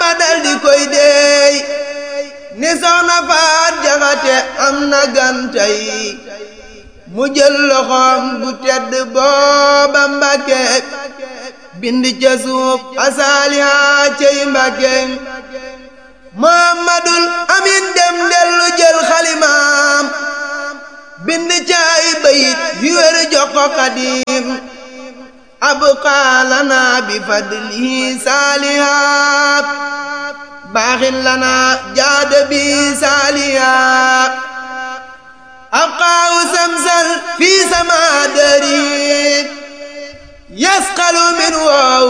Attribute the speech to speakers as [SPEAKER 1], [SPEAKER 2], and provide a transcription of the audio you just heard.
[SPEAKER 1] Bamba dal di koy deey ni soxna faat jaxate am na gantay mu jël loxoom bu tedd booba Mbàkke bind ca suuf asaaliha cey Mbàkke Muhammadul Amin dem dellu jël xalimaam bind ca ay bayit yu wér jox ko Xaadim abqaa lanaa bi fadlihi saalihaat baaxin lanaa jaada bi saalihaat abqaahu samsal fi samaa dari yasqalu min wow